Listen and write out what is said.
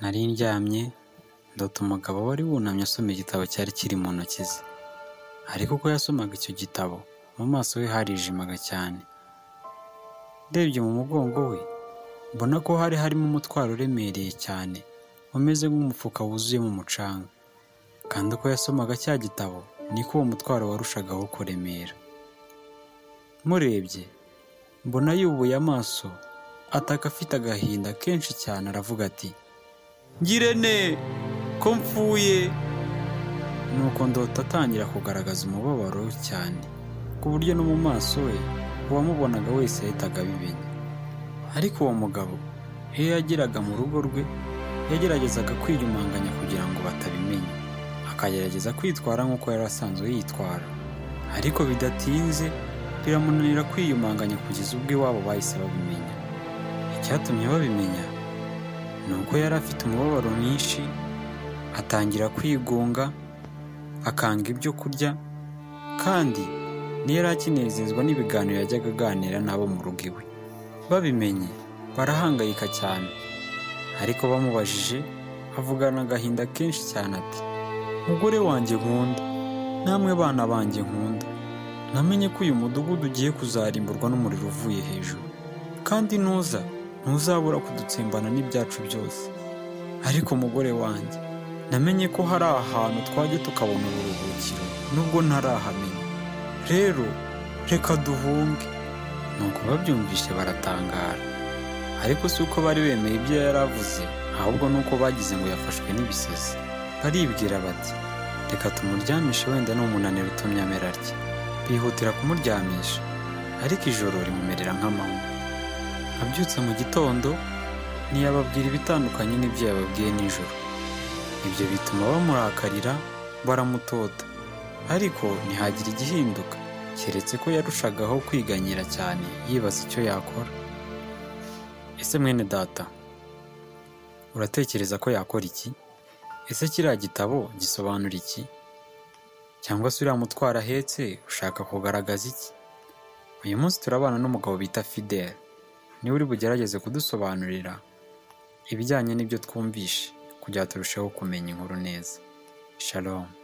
nari ndyamye ndota umugabo wari wunamye asoma igitabo cyari kiri mu ntoki ze, ariko ubwo yasomaga icyo gitabo mu maso he harijimaga cyane, ndebye mu mugongo we mbona ko hari harimo umutwaro uremereye cyane umeze nk'umufuka wuzuyemo umucanga, kandi uko yasomaga cya gitabo niko uwo mutwaro warushagaho kuremera, murebye mbona yubuye amaso ataka afite agahinda kenshi cyane aravuga ati ngirente ko mpfuye, nuko ndota atangira kugaragaza umubabaro cyane ku buryo no mu maso he uwamubonaga wese yahitaga abimenya, ariko uwo mugabo iyo yageraga mu rugo rwe yageragezaga kwiyumanganya kugira ngo batabimenya, akagerageza kwitwara nk'uko yari asanzwe yitwara, ariko bidatinze biramunanira kwiyumanganya kugeza ubwo iwabo bahise babimenya, icyatumye babimenya ni uko yari afite umubabaro mwinshi atangira kwigunga, akanga ibyo kurya kandi ntiyari akinezezwa n'ibiganiro yajyaga aganira n'abo mu rugo iwe, babimenye barahangayika cyane, ariko bamubajije avugana agahinda kenshi cyane ati mugore wanjye nkunda namwe bana banjye nkunda, namenye ko uyu mudugudu ugiye kuzarimburwa n'umuriro uvuye hejuru, kandi nuza ntuzabura kudutsembana n'ibyacu byose, ariko mugore wanjye namenye ko hari ahantu twajya tukabona uburuhukiro nubwo ntarahamenya, rero reka duhunge, nuko babyumvise baratangara, ariko si uko bari bemeye ibyo yari avuze ahubwo ni uko bagize ngo yafashwe n'ibisazi, baribwira bati reka tumuryamishe wenda ni umunaniro utumye amera atya, bihutira kumuryamisha ariko ijoro rimumerera nk'amanywa, abyutse mu gitondo ntiyababwira ibitandukanye n'ibyo yababwiye nijoro, ibyo bituma bamurakarira baramutota, ariko ntihagire igihinduka keretse ko yarushagaho kwiganyira cyane yibaza icyo yakora, ese mwene data uratekereza ko yakora iki? Ese kiriya gitabo gisobanura iki? Cyangwa se uriya mutwaro ahetse ushaka kugaragaza iki? Uyu munsi turabana n'umugabo bita Fidele, niwe uri bugerageze kudusobanurira ibijyanye n'ibyo twumvishe kugira turusheho kumenya inkuru neza. Shalom.